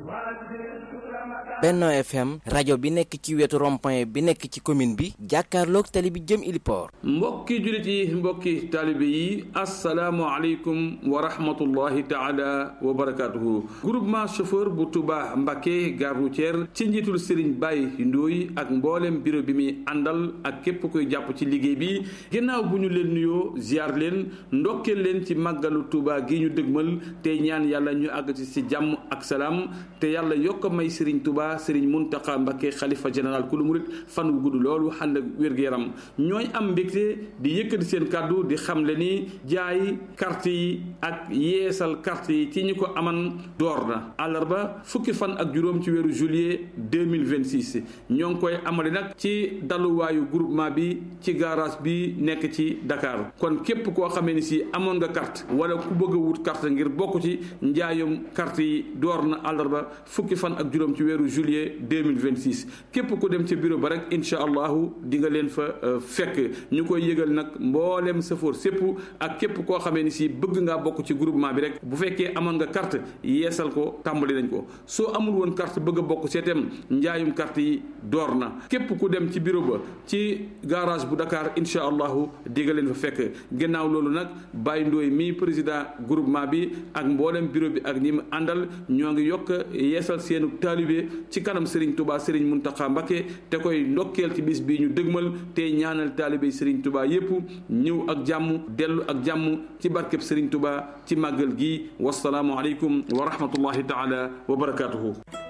Benno FM rajo bi nekk ci wetu rond-point bi nekk ci commune bi jàkkaarloog tali bi jëm Iliport. mbokki jullit yi mbokki taalibe yi asalaamualeykum wa rahmatullahi taala wa barakaatuhu groupement chauffeur bu Touba Mbacké gare routière ci njiitul Serigne Baye Ndoye ak mboolem bureau bi muy àndal ak képp koy jàpp ci liggéey bi ginnaaw bu ñu leen nuyoo ziar leen ndokkeel leen ci màggalu Touba gi ñu dëgmal te ñaan yàlla ñu àgg ci si jàmm ak salaam te yàlla yokk may Serigne Touba Serigne Mountakha Mbacké xalifa général kulu murit fan wu gudd loolu ànd ak wér-gu-yaram ñooy am mbégte di yëkkati seen kàddu di xamle ni jaay carte yi ak yeesal carte yi ci ñi ko aman door na àllarba fukki fan ak juróom ci weeru juillet 2026 ñoo ngi koy amale nag ci daluwaayu groupement bi ci garage bi nekk ci Dakar kon képp koo xamee ni si amoon nga carte wala ku bëgg a wut carte ngir bokk ci njaayum carte yi door na àllarba fukki fan ak juróom ci weeru juillet 2026 képp ku dem ci bureau ba rek incha allahu di nga leen fa fekk ñu koy yëgal nag mboolem safoor sépp ak képp koo xamee ni si bëgg ngaa bokk ci groupement bi rek bu fekkee amoon nga carte yeesal ko tàmbali nañ ko soo amul woon carte bëgg a bokk seetem njaayum carte yi door na képp ku dem ci bureau ba ci garage bu Dakar incha allahu di nga leen fa fekk gannaaw loolu nag Baye Ndoye mi président groupement bi ak mboolem bureau bi ak ñi mu àndal ñoo ngi yokk yeesal seenu taalibe ci kanam Serigne Touba Serigne Mountakha Mbacké te koy ndokkeel ci bis bii ñu dëgmal te ñaanal taalibe Serigne Touba yépp ñëw ak jàmm dellu ak jàmm ci barkeb Serigne Touba ci màggal gi wasalaamu aleykum wa rahmatullahi taala wa barakatuhu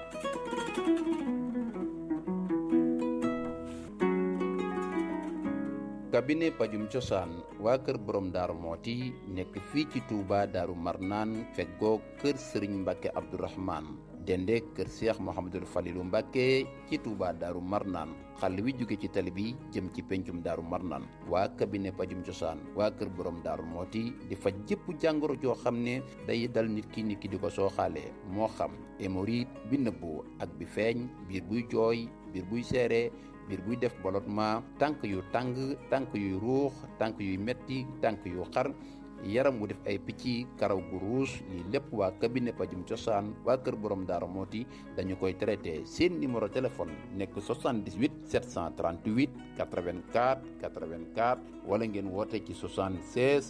cabinet pajum cosaan waa kër borom daaru mooti nekk fii ci Touba daaru marnaan feggoo kër sëriñ mbàkke abdourahman dende kër seex mohamadul falilu mbàkke ci Touba daaru marnaan xàll wi jóge ci tali bi jëm ci pencum daaru marnaan waa cabinet pajum cosaan waa kër borom daaru mooti di faj jëpp jàngoro joo xam ne day dal nit ki nit ki di ko sooxaalee moo xam hémorroïde bi nëbbu ak bi feeñ biir buy jooy biir buy seere biir buy def ballottement tànk yu tàng tànk yuy ruux tànk yuy metti tànk yu xar yaram wu def ay picc karaw gu ruus lii lépp waa cabinet pajum cosaan waa kër borom daara mooti dañu koy traité seen numéro téléphone nekk 78 738 84 84 wala ngeen woote ci 76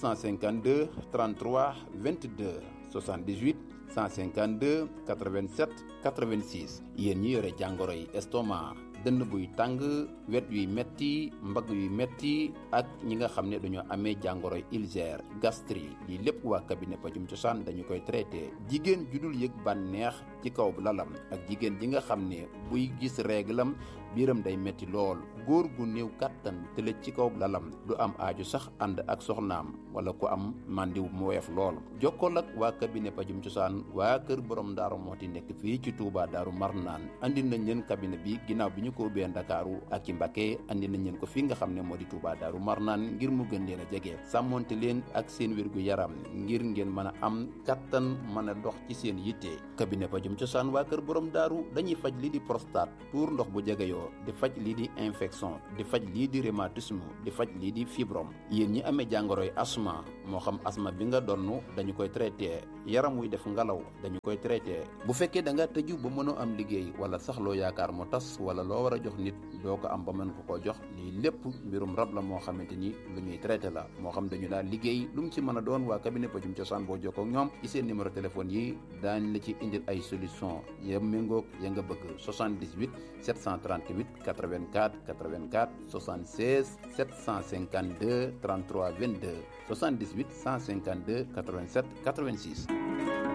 752 33 22 78 152 87 86 yéen ñi yore jàngoro yi estomac dënn buy tàng wet yuy metti mbagg yuy metti ak ñi nga xam ne dañoo amee jàngoro ulcère gastrique lii lépp waa cabinet pajum cosaan dañu koy traité jigéen ju dul yëg bànneex ci kaw lalam ak jigéen ji nga xam ne buy gis réglam biiram day metti lool góor gu néew kàttan tëlëj ci kaw lalam du am aaju sax ànd ak soxnaam wala ku am màndiw mu woyof lool jokkool ak waa cabinet pajum cosaan waa kër borom daaru mooti nekk fii ci Touba daaru marnaan andi nañ leen cabinet bi ginnaaw bi ñu ko ubbee ndakaaru ak ci Mbacké andi nañ leen ko fii nga xam ne moo di Touba daaru marnaan ngir mu gën leen a jege sàmmonte leen ak seen wérgu yaram ngir ngeen mën a am kattan mën a dox ci seen yitte cabinet pajum cosaan waa kër borom daaru dañuy faj lii di prostate tuur ndox bu jegeyoo di faj lii di infection di faj lii di rhumatisme di faj lii di fibrome yéen ñi amee jàngoroy asma moo xam asma bi nga donn dañu koy traité yaram wuy def ngalaw dañu koy traité bu fekkee da nga tëju ba mënoo am liggéey wala sax loo yaakaar mu tas wala loo war a jox nit doo ko am ba mën ko koo jox lii lépp mbirum rab la moo xamante ni lu ñuy traité la moo xam dañu daal liggéey lu mu ci mën a doon waa cabinet pajum cosaan boo jokkoo ak ñoom ci seen numéro téléphone yi daañ la ci indil ay solution ya méngoog ya nga bëgg 78 738 84 84 76 752 33 22 78 152 87 86